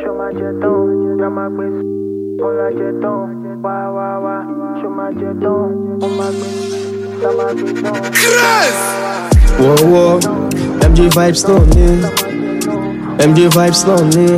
Show my jeton, já máa gbé Kọ́lá jeton, wá wá wá. Show my jeton, ó máa gbé Já máa gbé tán. Whoa, whoa. MJ vibes náà ni. MJ vibes náà ni.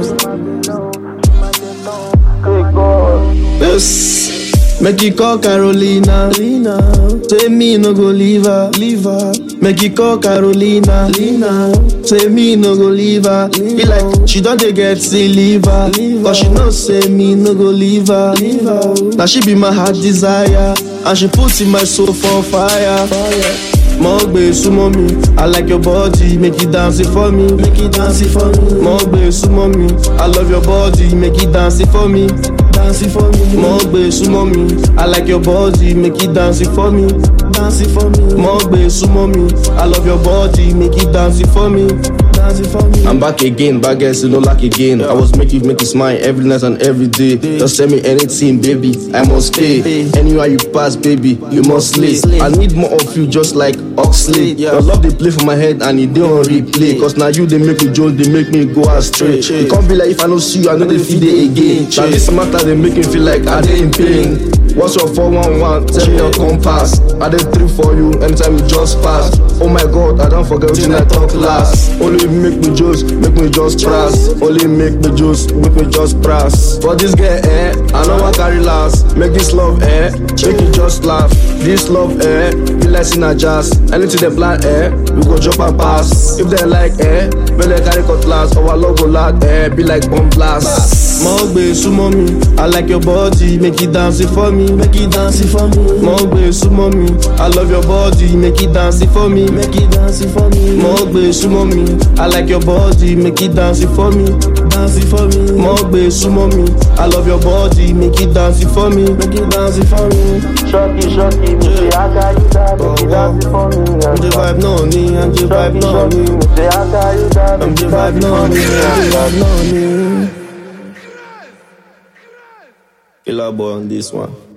Yes. Make you call Carolina. Lina. Say me no go leave her. Leave her. Make you call Carolina. Lina. Say me no go leave her. Be like she don't dey get see leave her. Cause she know say me no go leave her. Leave her. Now she be my heart desire. And she put in my soul for fire. fire. Mo gbé súnmọ́ mi, I like your body, make you dance it for me, make you dance it for me. Mo gbé súnmọ́ mi, I love your body, make you dance it for me, dance it for me. Mo gbé súnmọ́ mi, I like your body, make you dance it for me, dance it for me. Mo gbé súnmọ́ mi, I love your body, make you dance it for me, dance it for me. I'm back again, back again, still no lack again. I was make you make you smile every night and every day. Just tell me anything, baby, I must pay. Anywhere you pass, baby, you must slay. I need more of you, just like Oxley. Your love they play for my head and it they on replay. Cause now you they make me joke, they make me go astray. It can't be like if I don't see you, I know they feel it again. Now this matter they make me feel like I they in pain. What's your 411? Tell me your compass. I did three for you anytime you just pass. Oh my god, I don't forget when I talk last. Only make me just, make me just press. Only make me just, make me just press. For this girl, eh, I know I carry last. Make this love, eh, make you just laugh. This love, eh, be like in a jazz. Anything they plan, eh, we go jump and pass. If they like, eh, we like carry cutlass. Our logo lad, eh, be like bomb blast. Mo gbé súnmọ́ mi, I like your body, make you dance it for me, make you dance it for me. Mo gbé súnmọ́ mi, I love your body, make you dance it for me, make you dance it for me. Mo gbé súnmọ́ mi, I like your body, make you dance it for me, dance it for me. Mo gbé súnmọ́ mi, I love your body, make you dance it for me, make you dance it for me. Shocky, shocky, me say I got you that, make you dance it for me. MJ vibe náà ni, MJ vibe náà ni, Me say I got you that, make MJ you vibe dance it náà for ni, me. MJ vibe náà ni. Killer boy on this one.